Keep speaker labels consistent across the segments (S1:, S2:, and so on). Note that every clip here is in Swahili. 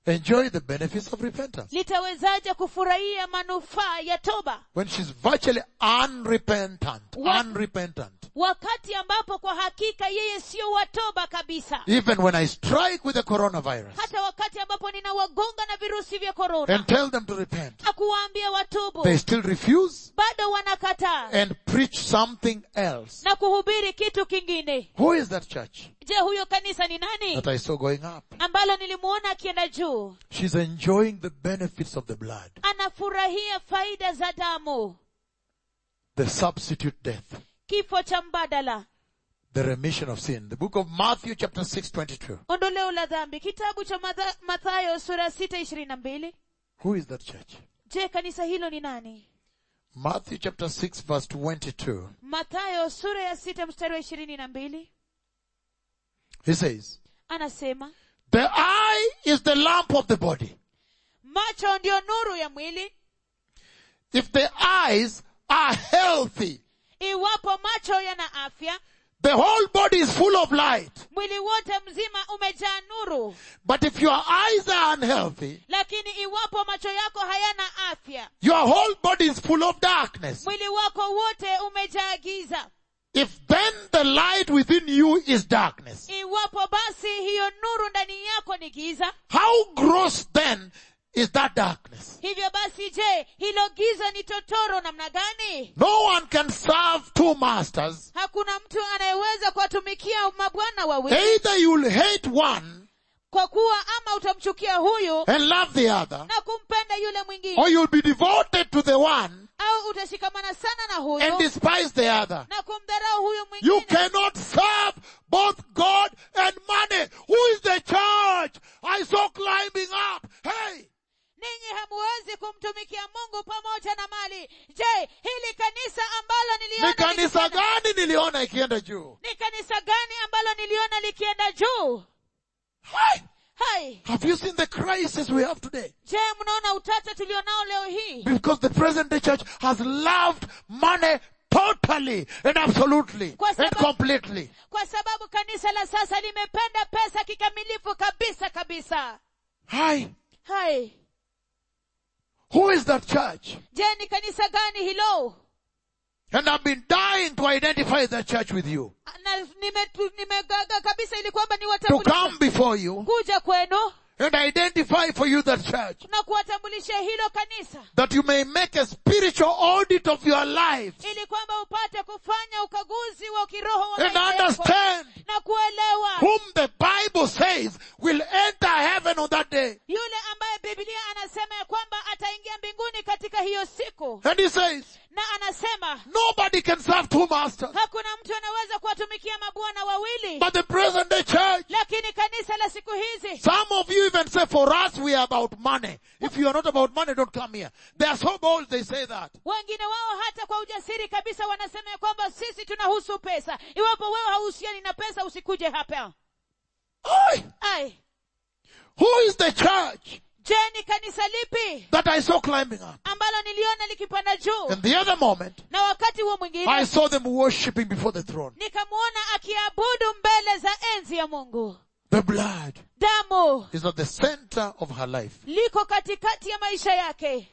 S1: enjoy the benefits of repentance
S2: litawezaje kufurahia manufaa ya toba
S1: when she's virtually unrepentant,
S2: What?
S1: unrepentant.
S2: wakati ambapo kwa hakika yeye sio wa toba kabisa
S1: Even when I strike with the coronavirus
S2: hata wakati ambapo ninawagonga na virusi vya korona
S1: and tell them to repent,
S2: na kuwaambia watubu
S1: they still refuse
S2: bado wanakataa
S1: and preach something else.
S2: na kuhubiri kitu kingine
S1: Who is that church
S2: je huyo kanisa ni nani
S1: that I saw going up?
S2: ambalo nilimuona akienda juu
S1: She's enjoying the benefits of the blood,
S2: anafurahia faida za damu
S1: the substitute death,
S2: kifo cha mbadala
S1: the remission of sin. The book of Matthew chapter 6, 22.
S2: ondoleo la dhambi kitabu cha Matha- mathayo sura sita ishirini na mbili
S1: Who is that church?
S2: je kanisa hilo ni nani
S1: Matthew chapter 6 verse 22.
S2: mathayo sura ya sita mstari wa ishirini na mbili
S1: He says,
S2: anasema
S1: the eye is the lamp of the body.
S2: macho ndiyo nuru ya mwili
S1: If the eyes are healthy,
S2: iwapo macho yana afya
S1: the whole body is full of light.
S2: mwili wote mzima umejaa nuru
S1: But if your eyes are unhealthy,
S2: lakini iwapo macho yako hayana afya
S1: your whole body is full of darkness.
S2: mwili wako wote umejaa giza
S1: If then the light within you is darkness,
S2: iwapo basi hiyo nuru ndani yako ni giza
S1: how gross then is that darkness?
S2: hivyo basi je hilo giza ni totoro namna gani
S1: No one can serve two masters.
S2: hakuna mtu anayeweza kuwatumikia mabwana wawili
S1: Either you'll hate one
S2: kwa kuwa ama utamchukia huyu
S1: and love the other,
S2: na kumpenda yule mwingine
S1: or you'll be devoted to the one
S2: au utashikamana sana na
S1: and
S2: huyu
S1: despise the other.
S2: na kumdharau huyu
S1: You
S2: mwingine
S1: cannot serve both God and money. Who is the church? I saw climbing up. Hey!
S2: ninyi hamuwezi kumtumikia mungu pamoja na mali je hili kanisa ambalo
S1: Ni
S2: niliona
S1: kanisa
S2: likienda-
S1: gani niliona ikienda juu?
S2: ni kanisa gani ambalo niliona likienda juu
S1: Hey!
S2: hai
S1: Have you seen the crisis we have today?
S2: je mnaona utata tulionao leo hii
S1: Because the present day church has loved money totally and absolutely
S2: Kwa
S1: and
S2: sababu-
S1: completely.
S2: kwa sababu kanisa la sasa limependa pesa kikamilifu kabisa kabisa
S1: Hi.
S2: hai
S1: Who is that church?
S2: je ni kanisa gani hilo
S1: And I've been dying to identify that church with you.
S2: na nimetu- nimegaga kabisa ili kwamba
S1: To
S2: niwatambulishe
S1: come before you
S2: kuja kwenu
S1: and identify for you that church.
S2: na kuwatambulisha hilo kanisa
S1: That you may make a spiritual audit of your life
S2: ili kwamba upate kufanya ukaguzi wa kiroho wa
S1: and
S2: maisha yako
S1: understand
S2: na kuelewa
S1: whom the Bible says will enter heaven on that day.
S2: yule ambaye biblia anasema ya kwamba ataingia mbinguni katika hiyo siku
S1: And he says,
S2: na anasema
S1: nobody can serve two masters.
S2: hakuna mtu anaweza kuwatumikia mabwana wawili
S1: But the present day church,
S2: lakini kanisa la siku hizi
S1: some of you even say for us we are about money. If you are not about money, don't come here. They are so bold they say that.
S2: wengine wao hata kwa ujasiri kabisa wanasema ya kwamba sisi tunahusu pesa iwapo wewe hauhusiani na pesa usikuje hapa
S1: Oi!
S2: ai
S1: Who is the church
S2: je ni kanisa lipi
S1: that I saw climbing up?
S2: ambalo niliona likipanda juu
S1: And the other moment,
S2: na wakati huo
S1: I
S2: mwingine
S1: saw them worshipping before the throne.
S2: nikamwona akiabudu mbele za enzi ya mungu
S1: The blood
S2: damu
S1: is at the center of her life.
S2: liko katikati ya maisha yake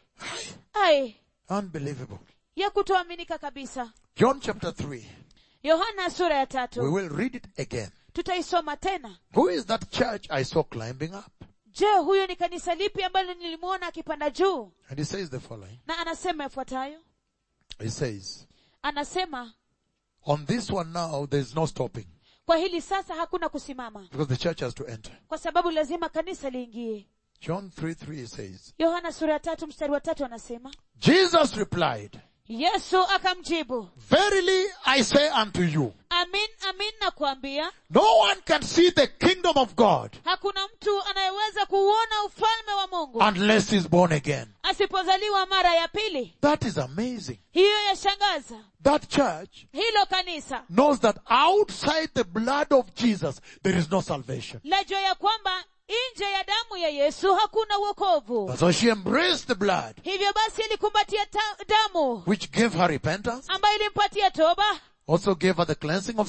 S2: ai
S1: Unbelievable.
S2: ya kutoaminika kabisa
S1: John chapter 3.
S2: yohana sura ya
S1: We
S2: tatu
S1: will read it again.
S2: tutaisoma tena
S1: Who is that church I saw climbing up?
S2: je huyo ni kanisa lipi ambalo nilimwona akipanda juu
S1: And he says the following.
S2: na anasema yafuatayo
S1: He says,
S2: anasema
S1: on this one now, there's no stopping
S2: kwa hili sasa hakuna kusimama
S1: because the church has to enter.
S2: kwa sababu lazima kanisa liingie
S1: John 3 3 says,
S2: yohana sura ya tatu mstari wa tatu anasema
S1: Jesus replied,
S2: yesu akamjibu
S1: Verily I say unto you,
S2: amin amin nakuambia
S1: no one can see the kingdom of God
S2: hakuna mtu anayeweza kuuona ufalme wa mungu
S1: unless he's born again.
S2: asipozaliwa mara ya pili
S1: That is amazing.
S2: hiyo yashangaza
S1: That church
S2: hilo kanisa
S1: knows that outside the blood of Jesus, there is no salvation.
S2: lajua ya kwamba nje ya damu ya yesu hakuna uokovu
S1: That's why she embraced the blood,
S2: hivyo basi ilikumbatia ta- damu
S1: which gave her repentance,
S2: ambayo ilimpatia toba
S1: also gave her the cleansing of sin,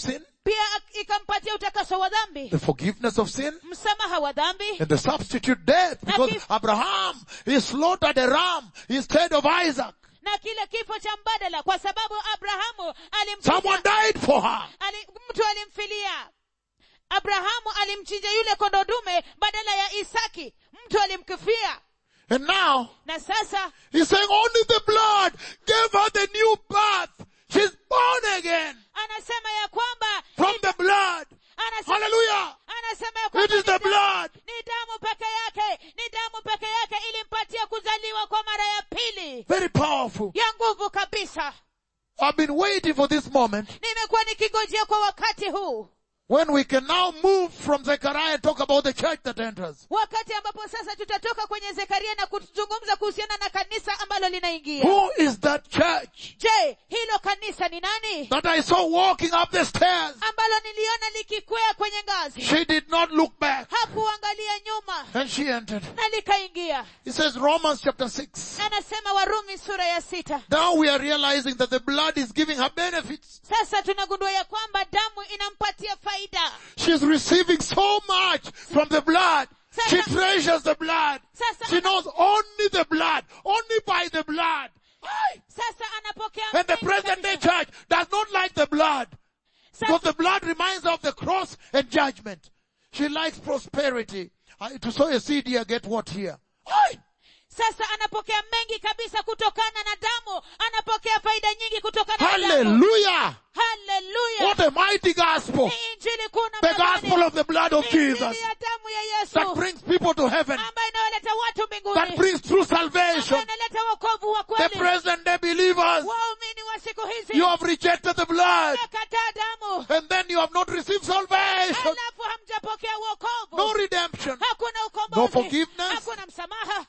S2: pia ikampatia utakaso wa dhambi
S1: the forgiveness of sin,
S2: msamaha wa dhambi
S1: and the substitute death, because
S2: kif-
S1: Abraham, he slaughtered a ram instead of Isaac.
S2: na kile kifo cha mbadala kwa sababu abrahamu
S1: Someone
S2: alimchinja
S1: died for her.
S2: ali, mtu alimfilia abrahamu alimchinja yule kondo dume badala ya isaki mtu alimkifia
S1: And now,
S2: na sasa
S1: he's saying only the blood gave her the new birth. She's born again
S2: anasema ya kwamba
S1: from the blood.
S2: anasema,
S1: Hallelujah.
S2: anasema ya
S1: It
S2: kwamba
S1: is
S2: ni
S1: the
S2: damu-
S1: blood.
S2: ni damu peke yake ni damu peke yake ilimpatia kuzaliwa kwa mara ya pili
S1: Very powerful.
S2: ya nguvu kabisa
S1: I've been waiting for this moment
S2: nimekuwa nikigojea kwa wakati huu
S1: when we can now move from Zechariah and talk about the church that enters.
S2: wakati ambapo sasa tutatoka kwenye zekaria na kuzungumza kuhusiana na kanisa ambalo linaingia
S1: Who is that church
S2: je hilo kanisa ni nani
S1: that I saw walking up the stairs?
S2: ambalo niliona likikwea kwenye ngazi
S1: She did not look back
S2: hakuangalia nyuma
S1: and she entered.
S2: na likaingia
S1: It says Romans chapter 6.
S2: anasema warumi sura ya sita
S1: Now we are realizing that the blood is giving her benefits.
S2: sasa tunagundua ya kwamba damu inampatia faida
S1: She's receiving so much from the blood. She
S2: Sasa-
S1: treasures the blood.
S2: Sasa
S1: She
S2: ana-
S1: knows only the blood, only by the blood. Aye.
S2: sasa anapokea
S1: And the
S2: mengi
S1: present day
S2: kabisa.
S1: church does not like the blood. Because
S2: Sasa-
S1: the blood reminds her of the cross and judgment. She likes prosperity. I, to sow a seed here, get what here? Aye.
S2: sasa anapokea mengi kabisa kutokana na damu anapokea faida nyingi kutokana na damu
S1: Hallelujah.
S2: haleluya
S1: What a mighty gospel.
S2: ni injili kuna
S1: The gospel of the blood of Jesus
S2: injili ya damu ya yesu
S1: that brings people to heaven,
S2: ambayo inayoleta watu
S1: that
S2: mbinguni
S1: brings true
S2: ambayo
S1: salvation.
S2: inaleta wokovu wa
S1: The
S2: kweli
S1: present day believers,
S2: waumini wa siku hizi
S1: you have rejected the blood
S2: kataa damu
S1: and then you have not received salvation.
S2: halafu hamjapokea
S1: No
S2: wokovu
S1: redemption.
S2: hakuna
S1: No
S2: ukombozi
S1: forgiveness.
S2: hakuna msamaha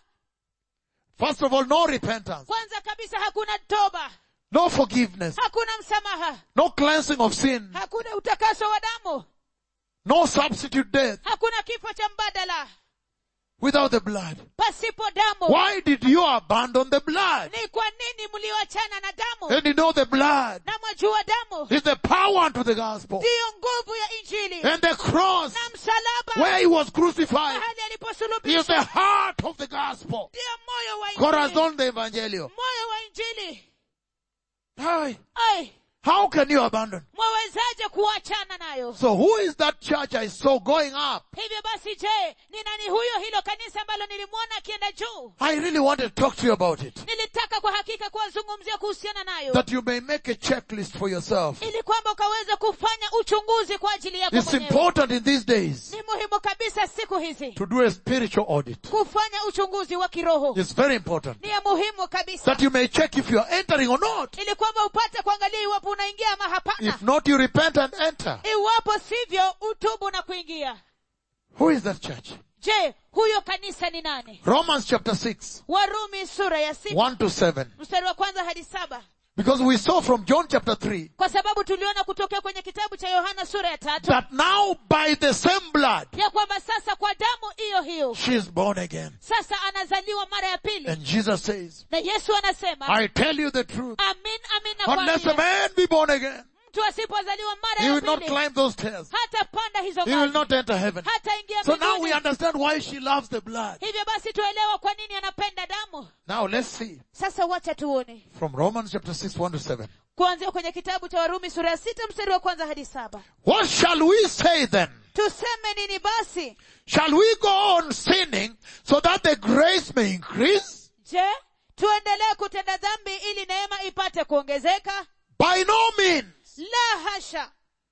S1: First of all, no repentance.
S2: kwanza kabisa hakuna toba
S1: No forgiveness.
S2: hakuna msamaha
S1: No cleansing of sin.
S2: hakuna utakaso wa damu
S1: No substitute death
S2: hakuna kifo cha mbadala
S1: without the blood.
S2: pasipo damu
S1: Why did you abandon the blood?
S2: ni kwa nini mlioachana na damu
S1: And you know the blood
S2: na mwajua damu
S1: is the power unto the gospel.
S2: ndiyo nguvu ya injili
S1: And the cross
S2: na msalaba
S1: where he was crucified
S2: mahali
S1: is
S2: aliposulubishwa
S1: the heart of the gospel.
S2: ndiyo moyo wa injili
S1: Corazon de Evangelio.
S2: moyo wa injili
S1: Hi.
S2: ai
S1: How can you abandon?
S2: mwawezaje kuachana nayo
S1: So who is that church I saw going up?
S2: hivyo basi je ni nani huyo hilo kanisa ambalo nilimwona akienda juu
S1: I really want to talk to you about it.
S2: nilitaka kwa hakika kuwazungumzia kuhusiana nayo
S1: That you may make a checklist for yourself.
S2: ili kwamba ukaweze kufanya uchunguzi kwa ajili yako
S1: It's
S2: mwenyewe
S1: important in these days
S2: ni muhimu kabisa siku hizi
S1: to do a spiritual audit.
S2: kufanya uchunguzi wa kiroho
S1: It's very important
S2: ni ya muhimu kabisa
S1: that you may check if you are entering or not.
S2: ili kwamba upate kuangalia iwapo unaingia ama hapana
S1: If not, you repent and enter.
S2: iwapo sivyo utubu na kuingia
S1: Who is that church?
S2: je huyo kanisa ni nani
S1: Romans chapter 6,
S2: warumi sura ya sita
S1: 1 to 7.
S2: mstari wa kwanza hadi saba
S1: Because we saw from John chapter 3
S2: kwa sababu tuliona kutokea kwenye kitabu cha yohana sura ya tatu
S1: that now by the same blood,
S2: ya kwamba sasa kwa damu hiyo hiyo
S1: she is born again.
S2: sasa anazaliwa mara ya pili
S1: And Jesus says,
S2: na yesu anasema
S1: I tell you the truth.
S2: amin amin
S1: Unless a
S2: nakwambia
S1: man be born again,
S2: mtu asipozaliwa mara
S1: he
S2: ya
S1: will not
S2: pili
S1: climb those stairs.
S2: hata panda hizo
S1: He will
S2: ngazi
S1: not enter heaven.
S2: hata ingia
S1: So now we
S2: mbinguni
S1: understand why she loves the blood.
S2: hivyo basi tuelewa kwa nini anapenda damu
S1: Now let's see
S2: sasa wacha tuone
S1: from Romans chapter 6, 1 to 7.
S2: kuanzia kwenye kitabu cha warumi sura ya sita mstari wa kwanza hadi saba
S1: What shall we say then?
S2: tuseme nini basi
S1: Shall we go on sinning so that the grace may increase?
S2: je tuendelee kutenda dhambi ili neema ipate kuongezeka
S1: By no means.
S2: la hasha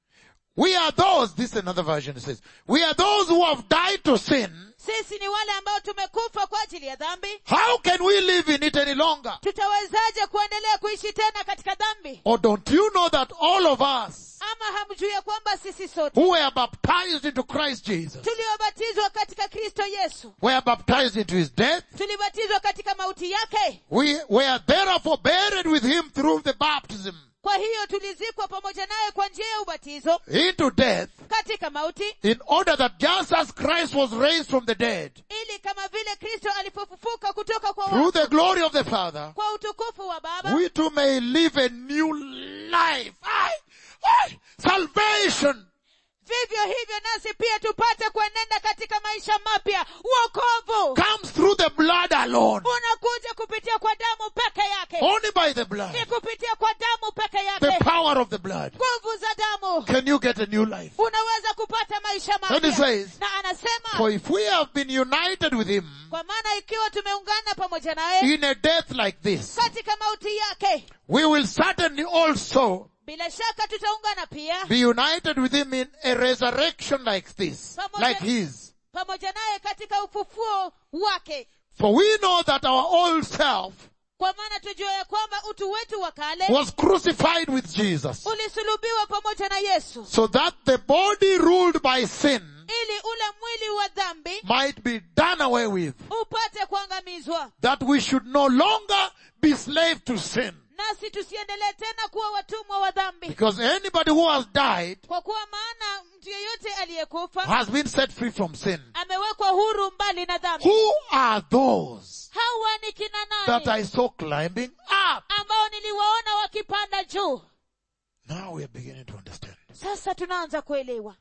S1: We are those, this is another version it says, we are those who have died to sin.
S2: sisi ni wale ambao tumekufa kwa ajili ya dhambi
S1: How can we live in it any longer?
S2: tutawezaje kuendelea kuishi tena katika dhambi
S1: Or don't you know that all of us
S2: ama hamjui ya kwamba sisi sote
S1: who were baptized into Christ Jesus
S2: tuliobatizwa katika kristo yesu
S1: were baptized into his death?
S2: tulibatizwa katika mauti yake
S1: We were therefore buried with him through the baptism
S2: kwa hiyo tulizikwa pamoja naye kwa njia ya ubatizo
S1: into death
S2: katika mauti
S1: in order that just as Christ was raised from the dead
S2: ili kama vile kristo alipofufuka kutoka kwa
S1: through
S2: wafu
S1: the glory of the Father,
S2: kwa utukufu wa baba
S1: we too may live a new life. I, Why? Salvation
S2: vivyo hivyo nasi pia tupate kuenenda katika maisha mapya uokovu
S1: comes through the blood alone.
S2: unakuja kupitia kwa damu peke yake
S1: Only by the blood.
S2: ni kupitia kwa damu peke
S1: The
S2: yake
S1: power of the blood.
S2: nguvu za damu
S1: Can you get a new life?
S2: unaweza kupata maisha
S1: And he
S2: mapya
S1: says,
S2: na anasema
S1: For if we have been united with him
S2: kwa maana ikiwa tumeungana pamoja naye
S1: in a death like this,
S2: katika mauti yake
S1: we will certainly also
S2: bila shaka tutaungana pia
S1: be united with him in a resurrection like this, like his.
S2: pamoja naye katika ufufuo wake
S1: For we know that our old self
S2: kwa maana tujua ya kwamba utu wetu wa kale
S1: was crucified with Jesus,
S2: ulisulubiwa pamoja na yesu
S1: so that the body ruled by sin
S2: ili ule mwili wa dhambi
S1: might be done away with,
S2: upate kuangamizwa
S1: that we should no longer be slave to sin.
S2: nasi tusiendelee tena kuwa watumwa wa dhambi
S1: Because anybody who has died
S2: kwa kuwa maana mtu yeyote aliyekufa
S1: has been set free from sin.
S2: amewekwa huru mbali na dhambi
S1: Who are those
S2: hawa ni kina
S1: that
S2: nani
S1: I saw climbing up?
S2: ambao niliwaona wakipanda juu
S1: Now we are beginning to understand.
S2: sasa tunaanza kuelewa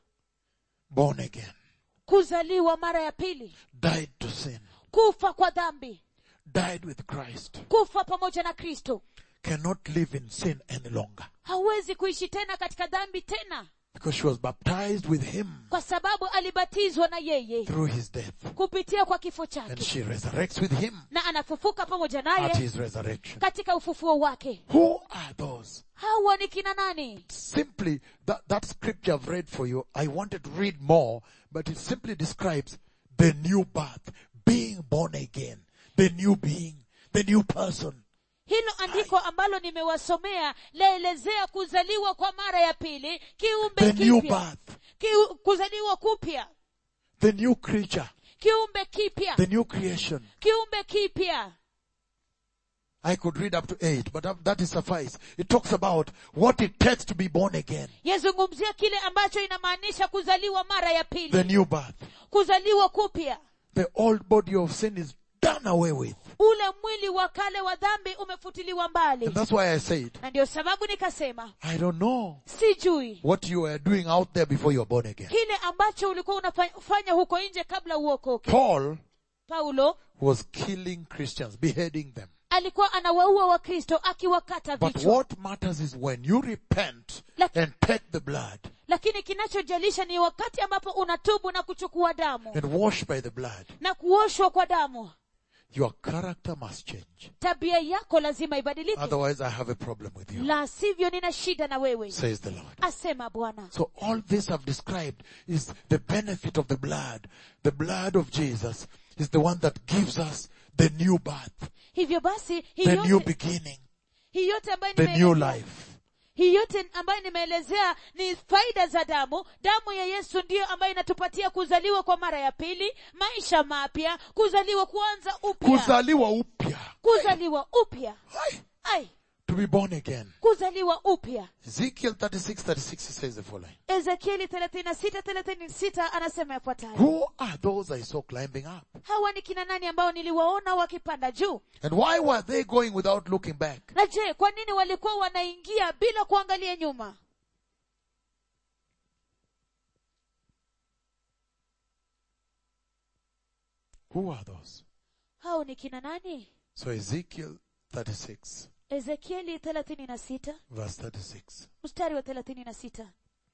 S1: Born again,
S2: kuzaliwa mara ya pili
S1: died to sin,
S2: kufa kwa dhambi
S1: died with Christ,
S2: kufa pamoja na kristo
S1: cannot live in sin any longer
S2: hawezi kuishi tena katika dhambi tena
S1: because she was baptized with him
S2: kwa sababu alibatizwa na yeye
S1: through his death
S2: kupitia kwa kifo
S1: and
S2: chake
S1: she resurrects with him
S2: na anafufuka pamoja
S1: at
S2: naye
S1: his resurrection.
S2: katika ufufuo wake
S1: Who are those?
S2: hawa ni kina nani
S1: Simply, that, that scripture I've read for you, I wanted to read more, but it simply describes the new birth, being born again, the new being, the new person.
S2: hilo andiko ambalo nimewasomea laelezea kuzaliwa kwa mara ya pili kiumbe
S1: The new
S2: kipya
S1: birth,
S2: Kiu, kuzaliwa kupya
S1: the new creature,
S2: kiumbe kipya
S1: the new creation.
S2: kiumbe kipya
S1: I could read up to eight, but that- that is suffice. It talks about what it takes to be born again.
S2: yazungumzia kile ambacho inamaanisha kuzaliwa mara ya
S1: The
S2: pili
S1: new birth.
S2: kuzaliwa kupya
S1: The old body of sin is done away with.
S2: ule mwili wa kale wa dhambi umefutiliwa mbali
S1: And that's why I said,
S2: na ndio sababu nikasema
S1: I don't know
S2: sijui
S1: what you were doing out there before you were born again.
S2: kile ambacho ulikuwa unafanya huko nje kabla uokoke
S1: Paul
S2: paulo
S1: was killing Christians, beheading them.
S2: alikuwa anawaua wakristo akiwakata
S1: But
S2: vichwa
S1: what matters is when you repent
S2: Lak-
S1: and take the blood
S2: lakini kinachojalisha ni wakati ambapo unatubu na kuchukua damu
S1: and wash by the blood,
S2: na kuoshwa kwa damu
S1: your character must change.
S2: tabia yako lazima ibadilike
S1: Otherwise I have a problem with you,
S2: la sivyo nina shida na wewe
S1: says the Lord.
S2: asema bwana
S1: So all this I've described is the benefit of the blood. The blood of Jesus is the one that gives us the new birth,
S2: hivyo basi hii
S1: the new
S2: yote,
S1: beginning,
S2: hii yote ambayo
S1: the new
S2: nimeelezea-
S1: life.
S2: hii yote ambayo nimeelezea ni faida za damu damu ya yesu ndiyo ambayo inatupatia kuzaliwa kwa mara ya pili maisha mapya kuzaliwa kuanza upya
S1: Kuzaliwa upya.
S2: kuzaliwa upya
S1: Aye.
S2: ai
S1: To be born again.
S2: kuzaliwa upya
S1: Ezekiel 36, 36 says the following.
S2: ezekieli 36 36 anasema yafuatayo
S1: Who are those I saw climbing up?
S2: hawa ni kina nani ambao niliwaona wakipanda juu
S1: And why were they going without looking back?
S2: na je kwa nini walikuwa wanaingia bila kuangalia nyuma
S1: Who are those?
S2: hao ni kina nani
S1: So Ezekiel 36,
S2: ezekieli 36
S1: verse 36,
S2: mstari wa 36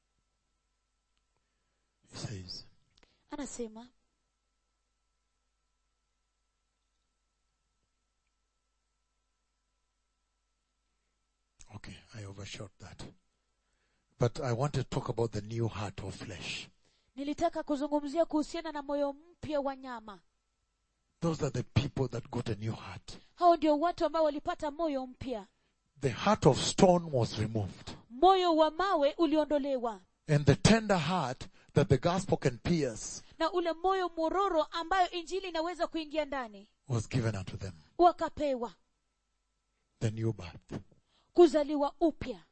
S1: he says,
S2: anasema
S1: okay, I overshot that. But I want to talk about the new heart of flesh.
S2: nilitaka kuzungumzia kuhusiana na moyo mpya wa nyama
S1: Those are the people that got a new heart.
S2: hao ndio watu ambao walipata moyo mpya
S1: The heart of stone was removed.
S2: moyo wa mawe uliondolewa
S1: And the tender heart that the gospel can pierce
S2: na ule moyo mororo ambayo injili inaweza kuingia ndani
S1: was given unto them.
S2: wakapewa
S1: The new birth.
S2: kuzaliwa upya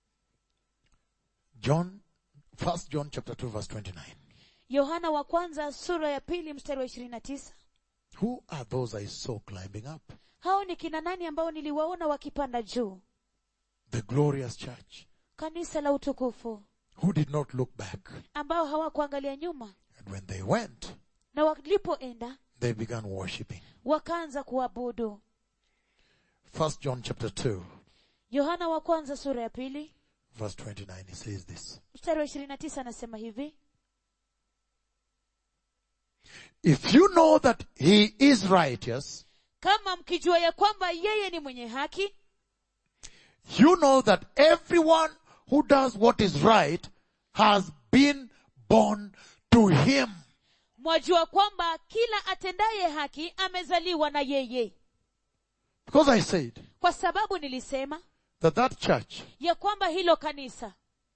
S1: John, first John chapter 2 verse 29.
S2: yohana wa kwanza sura ya pili mstari wa ishirini na tisa
S1: Who are those I saw climbing up?
S2: hao ni kina nani ambao niliwaona wakipanda juu
S1: The glorious church.
S2: kanisa la utukufu
S1: who did not look back.
S2: ambao hawakuangalia nyuma
S1: And when they went,
S2: na walipoenda
S1: they began worshipping.
S2: wakaanza kuabudu
S1: First John chapter 2,
S2: yohana wa kwanza sura ya pili
S1: verse 29, he says this.
S2: mstari wa ishirini na tisa anasema hivi
S1: If you know that he is righteous,
S2: kama mkijua ya kwamba yeye ni mwenye haki
S1: you know that everyone who does what is right has been born to him.
S2: mwajua kwamba kila atendaye haki amezaliwa na yeye
S1: Because I said
S2: kwa sababu nilisema
S1: that that church
S2: ya kwamba hilo kanisa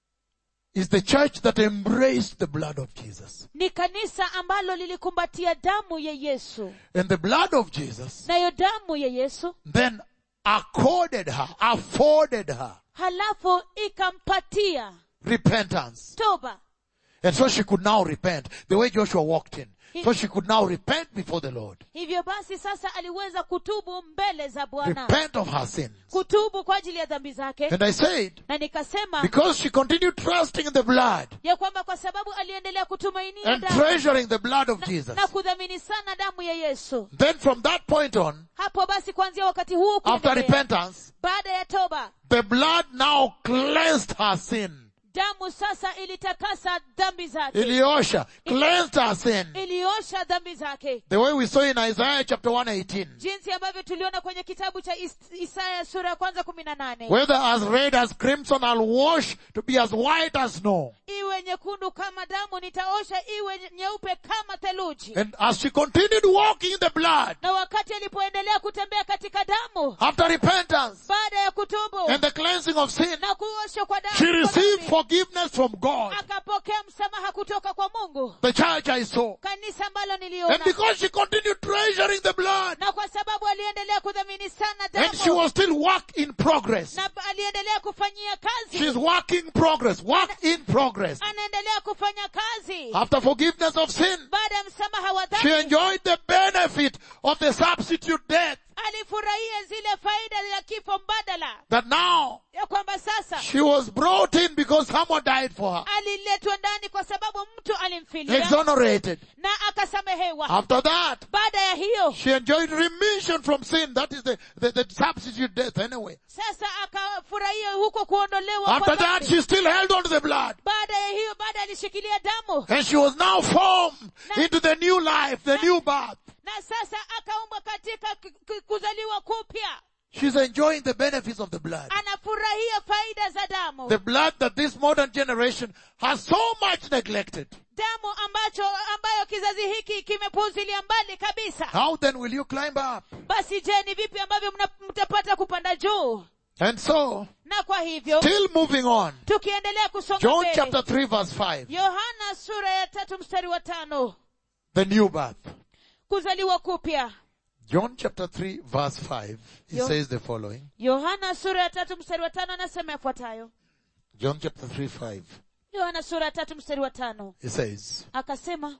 S1: is the church that embraced the blood of Jesus.
S2: ni kanisa ambalo lilikumbatia damu ya yesu
S1: And the blood of Jesus
S2: nayo damu ya yesu
S1: then accorded her, afforded her
S2: halafu ikampatia
S1: repentance.
S2: toba
S1: And so she could now repent the way Joshua walked in. So she could now repent before the Lord.
S2: hivyo basi sasa aliweza kutubu mbele za bwana
S1: Repent of her sins.
S2: kutubu kwa ajili ya dhambi zake
S1: And I said,
S2: na nikasema
S1: because she continued trusting in the blood
S2: ya kwamba kwa sababu aliendelea kutumainia
S1: and
S2: damu
S1: treasuring the blood of
S2: na,
S1: Jesus,
S2: na kudhamini sana damu ya yesu
S1: then from that point on,
S2: hapo basi kuanzia wakati huu
S1: after
S2: kuendelea,
S1: repentance,
S2: baada ya toba
S1: the blood now cleansed her sin.
S2: damu sasa ilitakasa dhambi zake
S1: Eliosha cleansed her sin.
S2: iliosha dhambi zake
S1: The way we saw in Isaiah chapter 118.
S2: jinsi ambavyo tuliona kwenye kitabu cha Is- isaya sura ya kwanza kumi na nane
S1: Whether as red as crimson, I'll wash to be as white as snow.
S2: iwe nyekundu kama damu nitaosha iwe nyeupe kama theluji
S1: And as she continued walking in the blood,
S2: na wakati alipoendelea kutembea katika damu
S1: after repentance
S2: baada ya kutubu
S1: and the cleansing of sin,
S2: na kuoshwa kwa damu
S1: she
S2: kwa
S1: received
S2: dhambi,
S1: forgiveness from God.
S2: akapokea msamaha kutoka kwa mungu
S1: The church I saw.
S2: kanisa ambalo
S1: And
S2: niliona
S1: because she continued treasuring the blood,
S2: na kwa sababu aliendelea kudhamini sana
S1: and she
S2: damu
S1: was still work in progress.
S2: na aliendelea kufanyia kazi
S1: She's working progress, work in progress.
S2: anaendelea kufanya kazi
S1: After forgiveness of sin,
S2: baada ya msamaha wa
S1: she
S2: dhambi
S1: enjoyed the benefit of the substitute death
S2: alifurahia zile faida ya kifo mbadala
S1: that now
S2: ya kwamba sasa
S1: she was brought in because someone died for her,
S2: aliletwa ndani kwa sababu mtu alimfilia
S1: exonerated.
S2: na akasamehewa
S1: After that,
S2: baada ya hiyo
S1: she enjoyed remission from sin. That is the, the, the substitute death anyway.
S2: sasa akafurahia huko kuondolewa kwa
S1: After that,
S2: dhambi.
S1: she still held on to the blood.
S2: baada ya hiyo baada alishikilia damu
S1: And she was now formed into the new life, the new birth.
S2: na sasa akaumbwa katika k- k- kuzaliwa kupya
S1: She's enjoying the benefits of the blood.
S2: anafurahia faida za damu
S1: The blood that this modern generation has so much neglected.
S2: damu ambacho ambayo kizazi hiki kimepuuzilia mbali kabisa
S1: How then will you climb up?
S2: basi je ni vipi ambavyo mna- mtapata kupanda juu
S1: And so,
S2: na kwa hivyo
S1: still moving on.
S2: tukiendelea kusonga
S1: John
S2: mbele
S1: chapter 3 verse 5.
S2: yohana sura ya tatu mstari wa tano
S1: The new birth.
S2: kuzaliwa kupya
S1: John chapter 3 verse 5. He
S2: Yo-
S1: says the following.
S2: yohana sura ya tatu mstari wa tano anasema yafuatayo
S1: John chapter 3 5.
S2: yohana sura ya tatu mstari wa tano
S1: He says
S2: akasema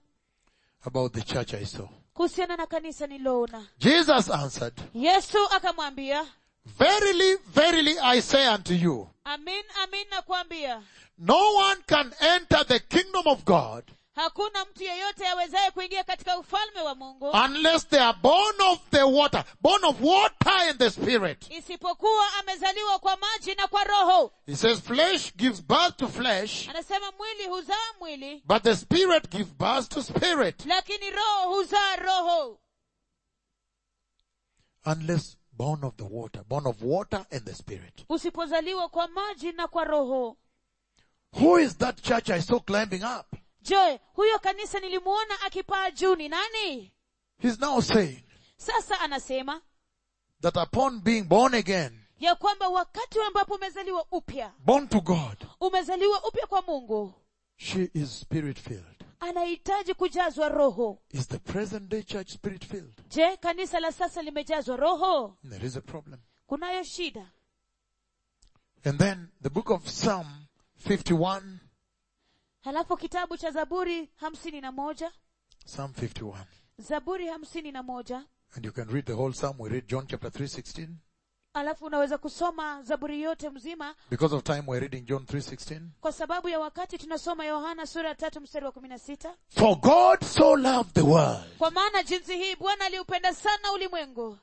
S1: about the church I saw.
S2: kuhusiana na kanisa niloona
S1: Jesus answered,
S2: yesu akamwambia
S1: Verily, verily I say unto you,
S2: amin amin nakwambia
S1: no one can enter the kingdom of God
S2: hakuna mtu yeyote awezaye kuingia katika ufalme wa mungu
S1: unless they are born of the water, born of water and the spirit.
S2: isipokuwa amezaliwa kwa maji na kwa roho
S1: He says flesh gives birth to flesh,
S2: anasema mwili huzaa mwili
S1: but the spirit gives birth to spirit.
S2: lakini roho huzaa roho
S1: Unless born of the water, born of water and the spirit.
S2: usipozaliwa kwa maji na kwa roho
S1: Who is that church I saw climbing up?
S2: je huyo kanisa nilimuona akipaa juu ni nani
S1: He's now saying
S2: sasa anasema
S1: that upon being born again,
S2: ya kwamba wakati ambapo umezaliwa upya
S1: born to God,
S2: umezaliwa upya kwa mungu
S1: she is spirit filled.
S2: anahitaji kujazwa roho
S1: Is the present day church spirit filled?
S2: je kanisa la sasa limejazwa roho
S1: There is a problem.
S2: kunayo shida
S1: And then the book of Psalm 51,
S2: halafu kitabu cha zaburi hamsini na moja
S1: Psalm 51.
S2: zaburi hamsini na moja
S1: And you can read the whole Psalm. We read John chapter 3, 16.
S2: alafu unaweza kusoma zaburi yote mzima
S1: Because of time, we're reading John 3.16.
S2: kwa sababu ya wakati tunasoma yohana sura ya tatu mstari wa kumi na sita
S1: For God so loved the world
S2: kwa maana jinsi hii bwana aliupenda sana ulimwengu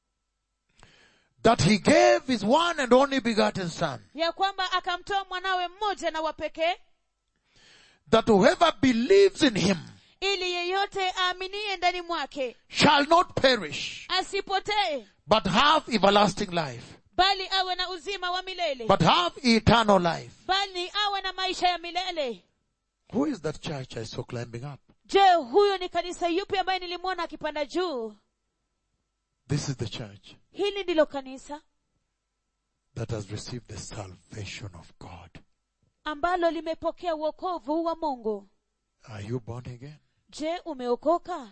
S1: that he gave his one and only begotten son,
S2: ya kwamba akamtoa mwanawe mmoja na wapekee
S1: that whoever believes in him
S2: ili yeyote aaminie ndani mwake
S1: shall not perish,
S2: asipotee
S1: but have everlasting life,
S2: bali awe na uzima wa milele
S1: but have eternal life.
S2: bali awe na maisha ya milele
S1: Who is that church I saw climbing up?
S2: je huyo ni kanisa yupi ambaye nilimwona akipanda juu
S1: This is the church
S2: hili ndilo kanisa
S1: that has received the salvation of God.
S2: ambalo limepokea uokovu wa mungu
S1: Are you born again?
S2: je umeokoka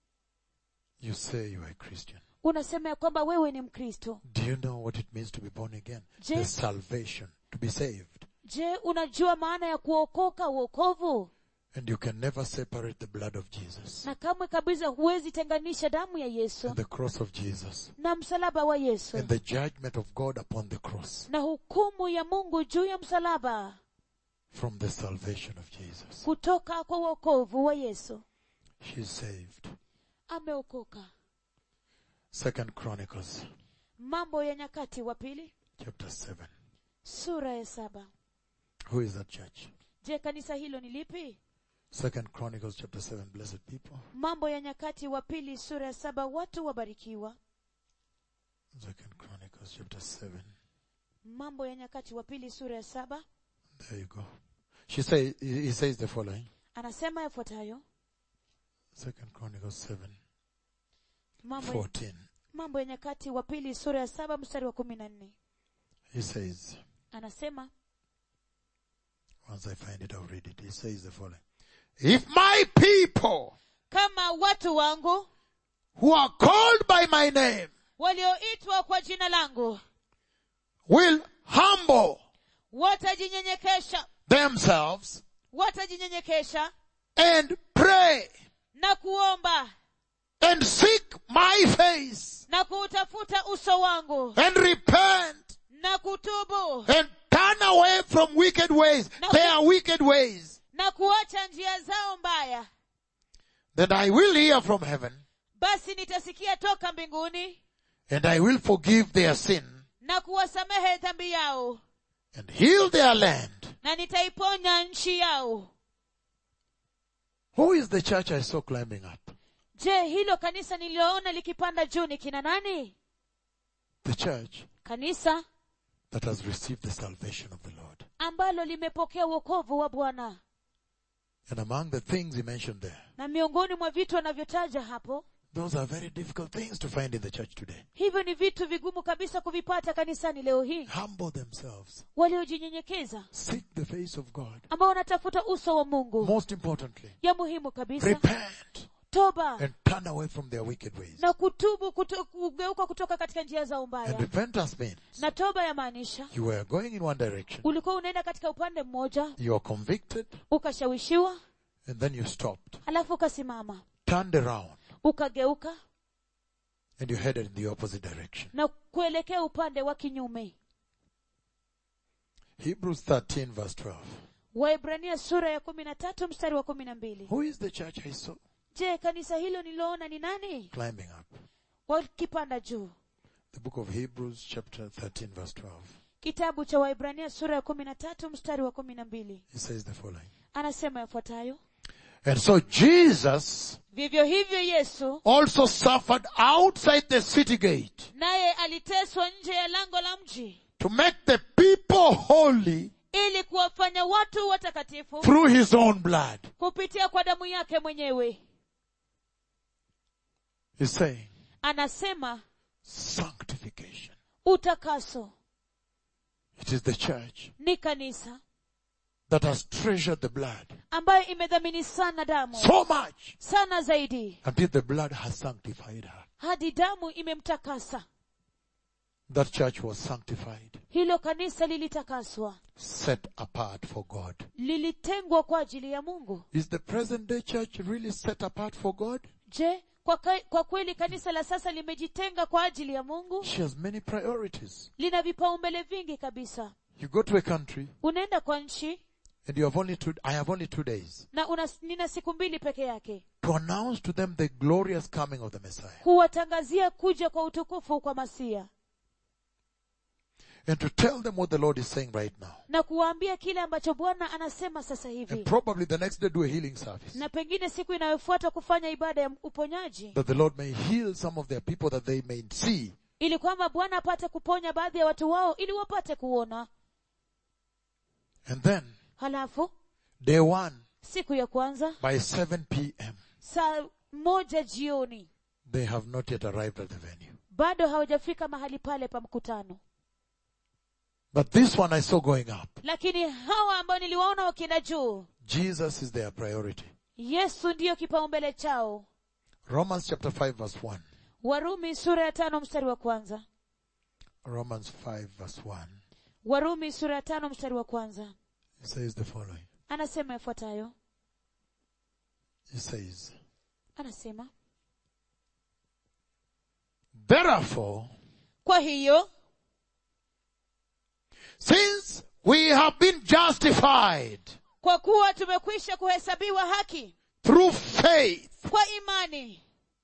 S1: You say you are a Christian.
S2: unasema ya kwamba wewe ni mkristo
S1: Do you know what it means to be born again?
S2: Je-
S1: The salvation, to be saved.
S2: je unajua maana ya kuokoka uokovu
S1: And you can never separate the blood of Jesus
S2: na kamwe kabisa huwezi tenganisha damu ya yesu
S1: and the cross of Jesus
S2: na msalaba wa yesu
S1: and the judgment of God upon the cross
S2: na hukumu ya mungu juu ya msalaba
S1: from the salvation of Jesus.
S2: kutoka kwa uokovu wa yesu
S1: She's saved.
S2: ameokoka
S1: Second Chronicles
S2: mambo ya nyakati wa pili
S1: chapter 7.
S2: sura ya saba
S1: Who is that church?
S2: je kanisa hilo ni lipi
S1: Second Chronicles chapter 7. Blessed people.
S2: mambo ya nyakati wa pili sura ya saba watu wabarikiwa
S1: Second Chronicles chapter 7.
S2: mambo ya nyakati wa pili sura ya saba
S1: There you go. She say, he he says the following.
S2: anasema yafuatayo
S1: Second Chronicles 7,
S2: mambo ya,
S1: 14.
S2: mambo ya nyakati wa pili sura ya saba mstari wa kumi na nne
S1: He says,
S2: anasema
S1: once I find it, I'll read it. He says the following. If my people
S2: kama watu wangu
S1: who are called by my name
S2: walioitwa kwa jina langu
S1: will humble
S2: watajinyenyekesha
S1: themselves
S2: watajinyenyekesha
S1: and pray
S2: na kuomba
S1: and seek my face
S2: na kuutafuta uso wangu
S1: and repent
S2: na kutubu
S1: and turn away from wicked ways,
S2: No.
S1: their wicked ways,
S2: na kuacha njia zao mbaya
S1: then I will hear from heaven
S2: basi nitasikia toka mbinguni
S1: and I will forgive their sin
S2: na kuwasamehe dhambi yao
S1: and heal their land.
S2: na nitaiponya nchi yao
S1: Who is the church I saw climbing up?
S2: je hilo kanisa nililoona likipanda juu ni kina nani
S1: The church
S2: kanisa
S1: that has received the salvation of the Lord.
S2: ambalo limepokea wokovu wa bwana
S1: And among the things he mentioned there,
S2: na miongoni mwa vitu anavyotaja hapo
S1: those are very difficult things to find in the church today.
S2: hivyo ni vitu vigumu kabisa kuvipata kanisani leo hii
S1: Humble themselves.
S2: waliojinyenyekeza
S1: Seek the face of God.
S2: ambao wanatafuta uso wa mungu
S1: Most importantly,
S2: ya muhimu kabisa
S1: repent
S2: toba
S1: and turn away from their wicked ways.
S2: na kutubu kuto, kugeuka kutoka katika njia zao
S1: And
S2: mbaya
S1: repentance means
S2: na toba yamaanisha
S1: you were going in one direction,
S2: ulikuwa unaenda katika upande mmoja
S1: you are convicted,
S2: ukashawishiwa
S1: and then you stopped,
S2: alafu ukasimama
S1: turned around,
S2: ukageuka
S1: and you headed in the opposite direction.
S2: na kuelekea upande wa kinyume
S1: Hebrews 13 verse 12.
S2: waibrania sura ya kumi na tatu mstari wa kumi na mbili
S1: Who is the church I saw
S2: je kanisa hilo nililoona ni nani
S1: climbing up?
S2: wakipanda juu
S1: The book of Hebrews chapter 13 verse 12.
S2: kitabu cha waibrania sura ya kumi na tatu mstari wa kumi na mbili
S1: He says the following.
S2: anasema yafuatayo
S1: And so Jesus
S2: vivyo hivyo yesu
S1: also suffered outside the city gate
S2: naye aliteswa nje ya lango la mji
S1: to make the people holy
S2: ili kuwafanya watu watakatifu
S1: through his own blood.
S2: kupitia kwa damu yake mwenyewe
S1: He's saying
S2: anasema
S1: sanctification.
S2: utakaso
S1: It is the church
S2: ni kanisa
S1: that has treasured the blood
S2: ambayo imedhamini sana damu
S1: so much
S2: sana zaidi
S1: until the blood has sanctified her.
S2: hadi damu imemtakasa
S1: That church was sanctified,
S2: hilo kanisa lilitakaswa
S1: set apart for God.
S2: lilitengwa kwa ajili ya mungu
S1: Is the present day church really set apart for God?
S2: je kwa, ka, kwa kweli kanisa la sasa limejitenga kwa ajili ya mungu
S1: She has many priorities.
S2: lina vipaumbele vingi kabisa
S1: You go to a country
S2: unaenda kwa nchi
S1: and you have only two, I have only two days
S2: na una, nina siku mbili peke yake
S1: to announce to them the glorious coming of the Messiah
S2: kuwatangazia kuja kwa utukufu kwa masia
S1: and to tell them what the Lord is saying right now.
S2: na kuwaambia kile ambacho bwana anasema sasa
S1: And
S2: hivi
S1: probably the next day do a healing service
S2: na pengine siku inayofuata kufanya ibada ya uponyaji
S1: that the Lord may heal some of their people that they may see
S2: ili kwamba bwana apate kuponya baadhi ya watu wao ili wapate kuona
S1: and then
S2: halafu
S1: day one
S2: siku ya kwanza
S1: by 7 p.m.
S2: saa moja jioni
S1: they have not yet arrived at the venue.
S2: bado hawajafika mahali pale pa mkutano
S1: But this one I saw going up.
S2: lakini hawa ambao niliwaona wakienda juu
S1: Jesus is their priority.
S2: yesu ndiyo kipaumbele chao
S1: Romans chapter 5 verse 1.
S2: warumi sura ya tano mstari wa kwanza
S1: Romans 5 verse 1.
S2: warumi sura ya tano mstari wa kwanza
S1: It says the following.
S2: anasema yafuatayo
S1: It says,
S2: anasema
S1: Therefore,
S2: kwa hiyo
S1: since we have been justified
S2: kwa kuwa tumekwisha kuhesabiwa haki
S1: through faith,
S2: kwa imani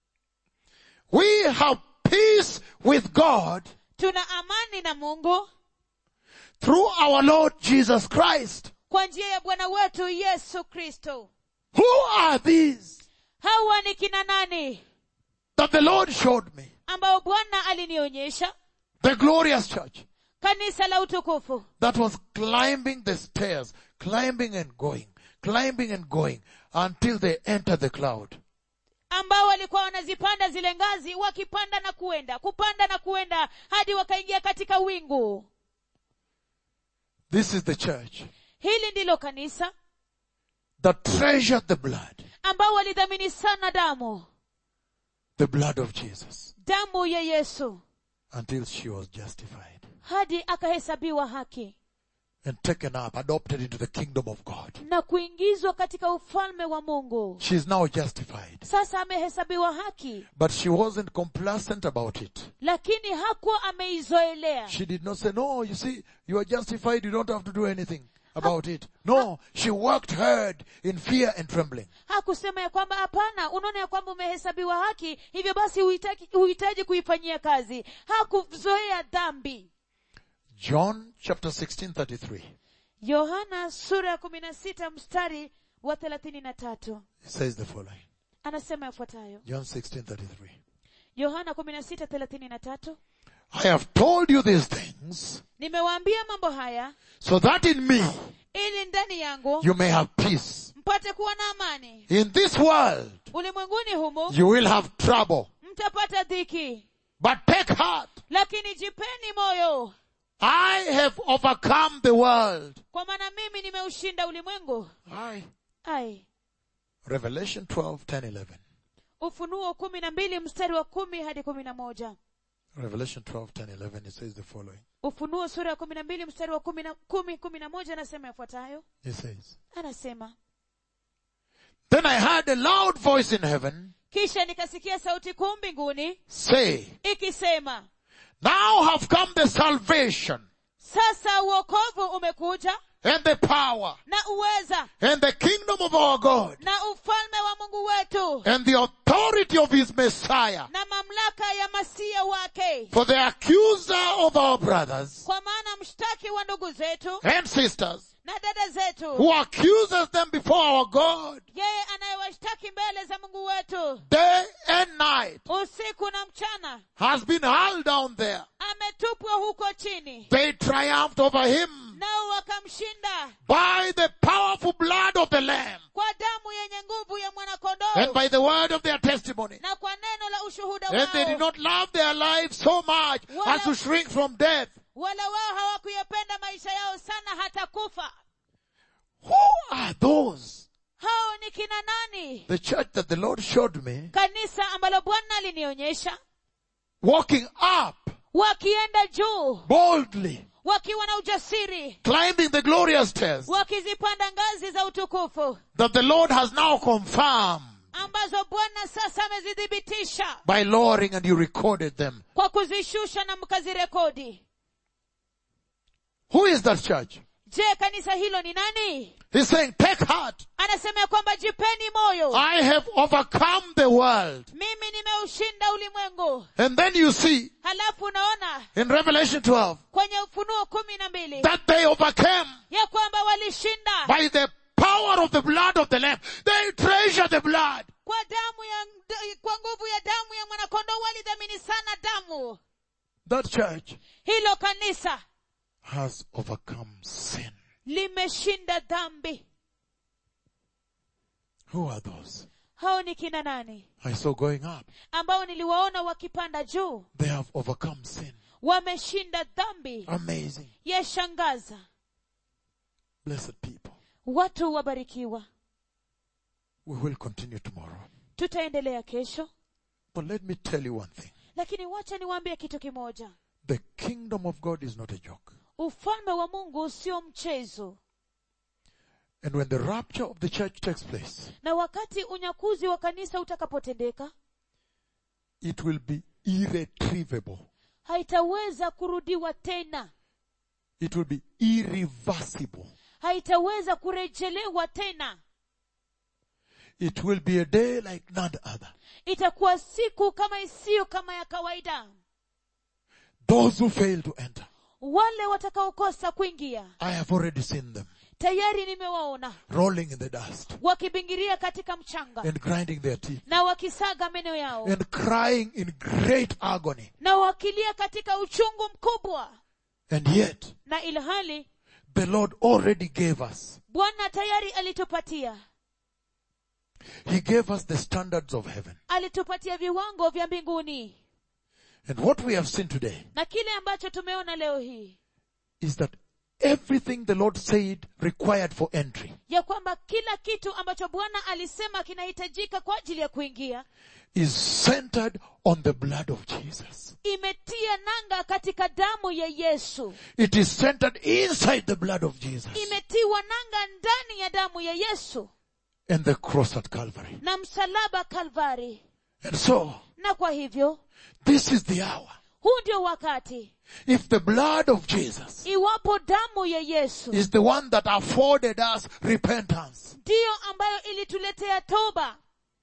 S1: we have peace with God
S2: tuna amani na mungu
S1: through our Lord Jesus Christ.
S2: kwa njia ya bwana wetu yesu kristo
S1: Who are these
S2: hawa ni kina nani
S1: that the Lord showed me?
S2: ambao bwana alinionyesha
S1: The glorious church
S2: kanisa la utukufu
S1: that was climbing the stairs, climbing and going, climbing and going until they entered the cloud.
S2: ambao walikuwa wanazipanda zile ngazi wakipanda na kuenda kupanda na kuenda hadi wakaingia katika wingu
S1: This is the church
S2: hili ndilo kanisa
S1: that treasured the blood,
S2: ambao walidhamini sana damu
S1: the blood of Jesus,
S2: damu ya yesu
S1: until she was justified
S2: hadi akahesabiwa haki
S1: and taken up, adopted into the kingdom of God.
S2: na kuingizwa katika ufalme wa mungu
S1: She is now justified.
S2: sasa amehesabiwa haki
S1: But she wasn't complacent about it.
S2: lakini hakuwa ameizoelea
S1: She did not say, no, you see, you are justified, you don't have to do anything about it. No, she worked hard in fear and trembling.
S2: hakusema ya kwamba hapana unaona ya kwamba umehesabiwa haki hivyo basi huhitaji huhitaji kuifanyia kazi hakuzoea dhambi
S1: John chapter 16, 33.
S2: yohana sura ya kumi na sita mstari wa thelathini na tatu
S1: It says the following.
S2: anasema yafuatayo
S1: John 16, 33.
S2: yohana kumi na sita thelathini na tatu
S1: I have told you these things
S2: nimewaambia mambo haya
S1: so that in me
S2: ili ndani yangu
S1: you may have peace.
S2: mpate kuwa na amani
S1: In this world
S2: ulimwenguni humu
S1: you will have trouble,
S2: mtapata dhiki
S1: but take heart.
S2: lakini jipeni moyo
S1: I have overcome the world.
S2: kwa maana mimi nimeushinda ulimwengu
S1: Aye.
S2: ai
S1: Revelation 12, 10, 11.
S2: ufunuo kumi na mbili mstari wa kumi hadi kumi na moja
S1: Revelation 12, 10, 11. It says the following.
S2: ufunuo sura ya kumi na mbili mstari wa kumi na kumi kumi na moja anasema yafuatayo
S1: It says,
S2: anasema
S1: Then I heard a loud voice in heaven
S2: kisha nikasikia sauti kuu mbinguni
S1: say,
S2: ikisema
S1: Now have come the salvation
S2: sasa uokovu umekuja
S1: and the power
S2: na uweza
S1: and the kingdom of our God
S2: na ufalme wa mungu wetu
S1: and the authority of his Messiah.
S2: na mamlaka ya masia wake
S1: For the accuser of our brothers
S2: kwa maana mshtaki wa ndugu zetu
S1: and sisters
S2: na dada zetu
S1: who accuses them before our God
S2: yeye anayewashtaki mbele za mungu wetu
S1: day and night
S2: usiku na mchana
S1: has been hurled down there.
S2: ametupwa huko chini
S1: They triumphed over him
S2: nao wakamshinda
S1: by the powerful blood of the Lamb
S2: kwa damu yenye nguvu ya
S1: and
S2: mwanakondoo
S1: by the word of their testimony.
S2: na kwa neno la ushuhuda
S1: And they did
S2: wao
S1: not love their lives so much as to shrink from death.
S2: wala wao hawakuyapenda maisha yao sana hata kufa
S1: Who are those?
S2: hao ni kina nani
S1: The church that the Lord showed me
S2: kanisa ambalo bwana alinionyesha
S1: walking up
S2: wakienda juu
S1: boldly,
S2: wakiwa na ujasiri
S1: climbing the glorious stairs
S2: wakizipanda ngazi za utukufu
S1: that the Lord has now confirmed
S2: ambazo bwana sasa amezithibitisha
S1: by lowering and you recorded them.
S2: kwa kuzishusha na mkazirekodi
S1: Who is that church?
S2: je kanisa hilo ni nani
S1: He's saying, take heart.
S2: anasema ya kwamba jipeni moyo
S1: I have overcome the world.
S2: mimi nimeushinda ulimwengu
S1: And then you see
S2: halafu unaona
S1: in Revelation 12
S2: kwenye ufunuo kumi na mbili
S1: that they overcame
S2: ya kwamba walishinda
S1: by the power of the blood of the Lamb. They treasure the blood.
S2: kwa damu ya kwa nguvu ya damu ya mwanakondoo walidhamini sana damu
S1: That church
S2: hilo kanisa
S1: has overcome sin.
S2: limeshinda dhambi
S1: Who are those?
S2: hao ni kina nani
S1: I saw going up.
S2: ambao niliwaona wakipanda juu
S1: They have overcome sin.
S2: wameshinda dhambi
S1: Amazing.
S2: yashangaza
S1: Blessed people.
S2: watu wabarikiwa
S1: We will continue tomorrow.
S2: tutaendelea kesho
S1: But let me tell you one thing.
S2: lakini wacha niwaambie kitu kimoja
S1: The kingdom of God is not a joke.
S2: ufalme wa mungu sio mchezo
S1: And when the rapture of the church takes place,
S2: na wakati unyakuzi wa kanisa utakapotendeka
S1: it will be irretrievable.
S2: haitaweza kurudiwa tena
S1: It will be irreversible.
S2: haitaweza kurejelewa tena
S1: It will be a day like none other.
S2: itakuwa siku kama isiyo kama ya kawaida
S1: Those who fail to enter,
S2: wale watakaokosa kuingia
S1: I have already seen them
S2: tayari nimewaona
S1: rolling in the dust
S2: wakibingiria katika mchanga
S1: and grinding their teeth
S2: na wakisaga meno yao
S1: and crying in great agony.
S2: na wakilia katika uchungu mkubwa
S1: And yet,
S2: na ilhali
S1: the Lord already gave us.
S2: bwana tayari alitupatia
S1: He gave us the standards of heaven.
S2: alitupatia viwango vya mbinguni
S1: And what we have seen today
S2: na kile ambacho tumeona leo hii
S1: is that everything the Lord said required for entry
S2: ya kwamba kila kitu ambacho bwana alisema kinahitajika kwa ajili ya kuingia
S1: is centered on the blood of Jesus.
S2: imetia nanga katika damu ya yesu
S1: It is centered inside the blood of Jesus
S2: imetiwa nanga ndani ya damu ya yesu
S1: and the cross at Calvary.
S2: na msalaba kalvari
S1: And so,
S2: na kwa hivyo
S1: this is the hour.
S2: huu ndio wakati
S1: If the blood of Jesus
S2: iwapo damu ya yesu
S1: is the one that afforded us repentance
S2: ndiyo ambayo ilituletea toba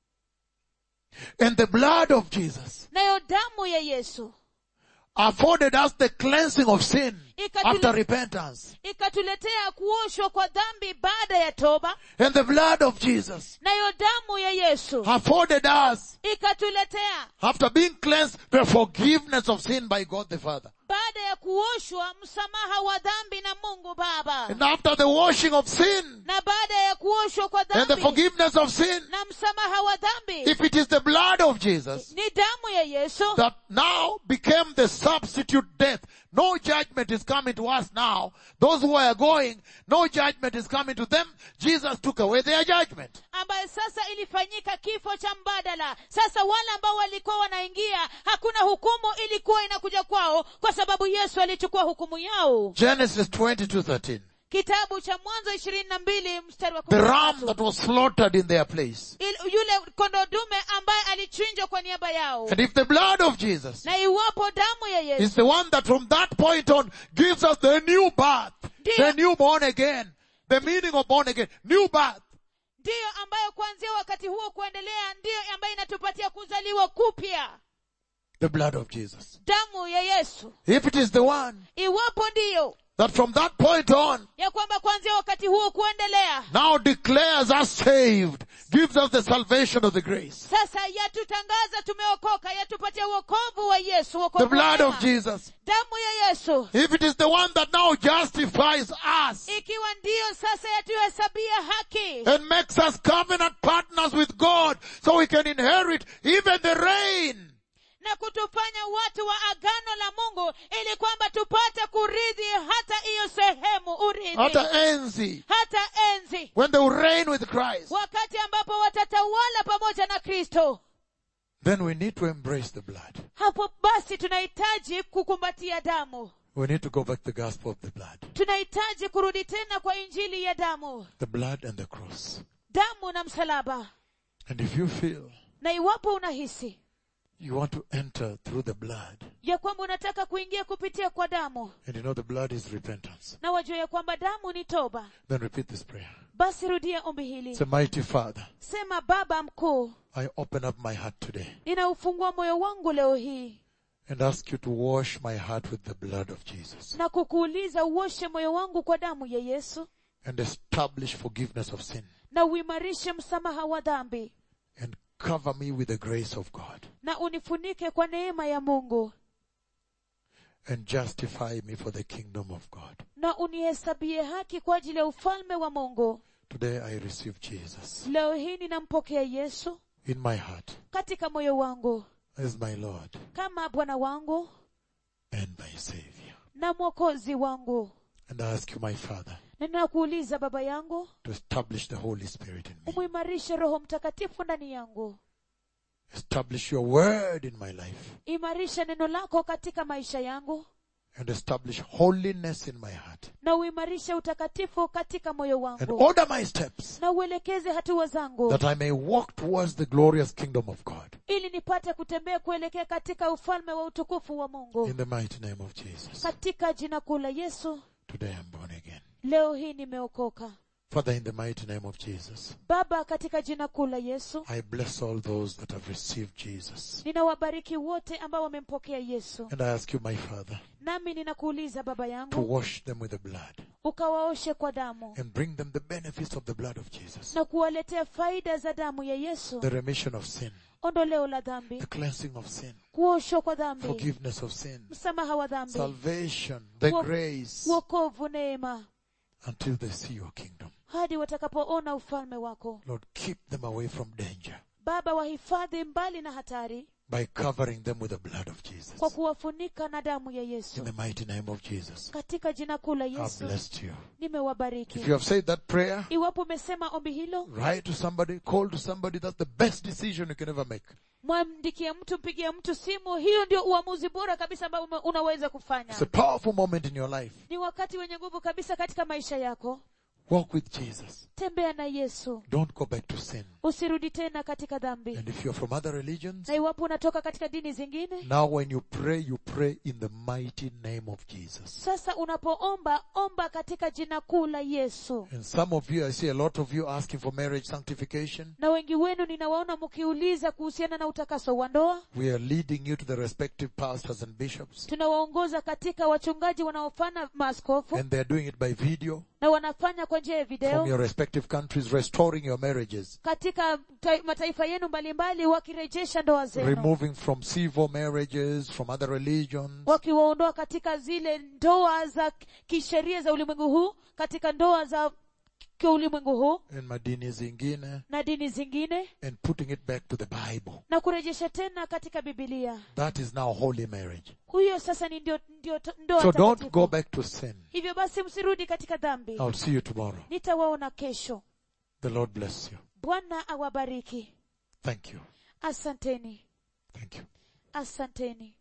S1: and the blood of Jesus
S2: nayo damu ya yesu
S1: afforded us the cleansing of sin
S2: Ikatule-
S1: after repentance
S2: ikatuletea kuoshwa kwa dhambi baada ya toba
S1: and the blood of Jesus
S2: nayo damu ya yesu
S1: afforded us
S2: ikatuletea
S1: after being cleansed the forgiveness of sin by God the Father.
S2: baada ya kuoshwa msamaha wa dhambi na mungu baba
S1: And after the washing of sin
S2: na baada ya kuoshwa kwa
S1: and the
S2: dhambi
S1: forgiveness of sin,
S2: na msamaha wa dhambi
S1: if it is the blood of Jesus
S2: ni damu ya yesu
S1: that now became the substitute death, no judgment is coming to us now. Those who are going, no judgment is coming to them. Jesus took away their judgment.
S2: ambayo sasa ilifanyika kifo cha mbadala sasa wale ambao walikuwa wanaingia hakuna hukumu ilikuwa inakuja kwao kwa sababu yesu alichukua hukumu yao
S1: Genesis 22:13.
S2: kitabu cha mwanzo ishirini na mbili mstari wa
S1: The
S2: kumi na
S1: ram
S2: tatu.
S1: that was slaughtered in their place.
S2: Il- yule kondoo dume ambaye alichinjwa kwa niaba yao
S1: And if the blood of Jesus
S2: na iwapo damu ya yesu
S1: is the one that from that point on gives us the new birth,
S2: Dear-
S1: the new born again, the meaning of born again, new birth.
S2: ndiyo ambayo kuanzia wakati huo kuendelea ndiyo ambayo inatupatia kuzaliwa kupya
S1: The blood of Jesus.
S2: damu ya yesu
S1: If it is the one
S2: iwapo ndiyo
S1: that from that point on
S2: ya kwamba kuanzia wakati huo kuendelea
S1: now declares us saved, gives us the salvation of the grace.
S2: sasa yatutangaza tumeokoka yatupatia uokovu wa yesu
S1: The
S2: wokovu wa
S1: blood of
S2: neema.
S1: Jesus.
S2: damu ya yesu
S1: If it is the one that now justifies us
S2: ikiwa ndiyo sasa yatuhesabia haki
S1: and makes us covenant partners with God so we can inherit even the rain.
S2: na kutufanya watu wa agano la mungu ili kwamba tupate kurithi hata hiyo sehemu urithi
S1: Hata enzi.
S2: hata enzi
S1: When they will reign with Christ.
S2: wakati ambapo watatawala pamoja na kristo
S1: Then we need to embrace the blood.
S2: hapo basi tunahitaji kukumbatia damu
S1: We need to go back to the gospel of the blood.
S2: tunahitaji kurudi tena kwa injili ya damu
S1: The blood and the cross.
S2: damu na msalaba
S1: And if you feel
S2: na iwapo unahisi
S1: you want to enter through the blood,
S2: ya kwamba unataka kuingia kupitia kwa damu
S1: and you know the blood is repentance,
S2: na wajua ya kwamba damu ni toba
S1: then repeat this prayer.
S2: basi rudia ombi hili
S1: Say, mighty Father,
S2: sema baba mkuu
S1: I open up my heart today
S2: ninaufungua moyo wangu leo hii
S1: and ask you to wash my heart with the blood of Jesus
S2: na kukuuliza uoshe moyo wangu kwa damu ya yesu
S1: and establish forgiveness of sin
S2: na uimarishe msamaha wa dhambi
S1: and cover me with the grace of God
S2: na unifunike kwa neema ya mungu
S1: and justify me for the kingdom of God.
S2: na unihesabie haki kwa ajili ya ufalme wa mungu
S1: Today I receive Jesus
S2: leo hii ninampokea yesu
S1: in my heart
S2: katika moyo wangu
S1: as my Lord
S2: kama bwana wangu
S1: and my Savior.
S2: na mwokozi wangu
S1: And I ask you, my Father,
S2: na ninakuuliza baba yangu
S1: to establish the Holy Spirit in me.
S2: umuimarishe roho mtakatifu ndani yangu
S1: Establish your word in my life
S2: imarisha neno lako katika maisha yangu
S1: and establish holiness in my heart
S2: na uimarishe utakatifu katika moyo
S1: and
S2: wangu
S1: order my steps
S2: na uelekeze hatua zangu
S1: that I may walk towards the glorious kingdom of God.
S2: ili nipate kutembea kuelekea katika ufalme wa utukufu wa mungu
S1: In the mighty name of Jesus.
S2: katika jina kuu la yesu
S1: Today I'm born again.
S2: leo hii nimeokoka
S1: Father, in the mighty name of Jesus,
S2: baba katika jina kuu la yesu
S1: I bless all those that have received Jesus.
S2: ninawabariki wote ambao wamempokea yesu
S1: And I ask you, my Father,
S2: nami ninakuuliza baba
S1: to
S2: yangu
S1: wash them with the blood
S2: ukawaoshe kwa damu
S1: and bring them the benefits of the blood of Jesus.
S2: na kuwaletea faida za damu ya yesu
S1: The remission of sin,
S2: ondoleo la dhambi
S1: the cleansing of sin,
S2: kuoshwa kwa dhambi
S1: forgiveness of sin,
S2: msamaha wa dhambi
S1: salvation, the
S2: Wo-
S1: grace,
S2: wokovu neema
S1: until they see your kingdom.
S2: hadi watakapoona ufalme wako
S1: Lord, keep them away from danger
S2: baba wahifadhi mbali na hatari
S1: by covering them with the blood of Jesus.
S2: kwa kuwafunika na damu ya
S1: In
S2: yesu
S1: the mighty name of Jesus,
S2: katika jina kuu la
S1: I've
S2: yesu
S1: blessed you.
S2: nimewabariki
S1: If you have said that prayer,
S2: iwapo umesema ombi hilo
S1: write to somebody, call to somebody. That's the best decision you can ever make.
S2: mwamdikie mtu mpigie mtu simu hiyo ndio uamuzi bora kabisa ambao ume- unaweza kufanya
S1: It's a powerful moment in your life.
S2: ni wakati wenye nguvu kabisa katika maisha yako
S1: Walk with Jesus.
S2: tembea na yesu
S1: Don't go back to sin.
S2: usirudi tena katika dhambi
S1: And if you're from other religions,
S2: na iwapo unatoka katika dini zingine
S1: now when you pray, you pray in the mighty name of Jesus.
S2: sasa unapoomba omba katika jina kuu la yesu
S1: And some of you, I see a lot of you asking for marriage sanctification.
S2: na wengi wenu ninawaona mkiuliza kuhusiana na utakaso wa ndoa
S1: We are leading you to the respective pastors and bishops.
S2: tunawaongoza katika wachungaji wanaofanya maaskofu
S1: And they're doing it by video
S2: na wanafanya kwa njia ya
S1: from
S2: video
S1: your respective countries, restoring your marriages,
S2: katika ta- mataifa yenu mbalimbali wakirejesha ndoa zenu
S1: removing from civil marriages, from other religions,
S2: wakiwaondoa katika zile ndoa za kisheria za ulimwengu huu katika ndoa za kiulimwengu huu
S1: and madini zingine,
S2: na dini zingine
S1: and putting it back to the Bible.
S2: na kurejesha tena katika bibilia
S1: That is now holy marriage.
S2: huyo sasa ni ndio, ndio to- ndoa
S1: So don't
S2: takatifu.
S1: go back to sin.
S2: hivyo basi msirudi katika dhambi
S1: I'll see you tomorrow.
S2: nitawaona kesho
S1: The Lord bless you.
S2: bwana awabariki
S1: Thank you.
S2: asanteni
S1: Thank you.
S2: asanteni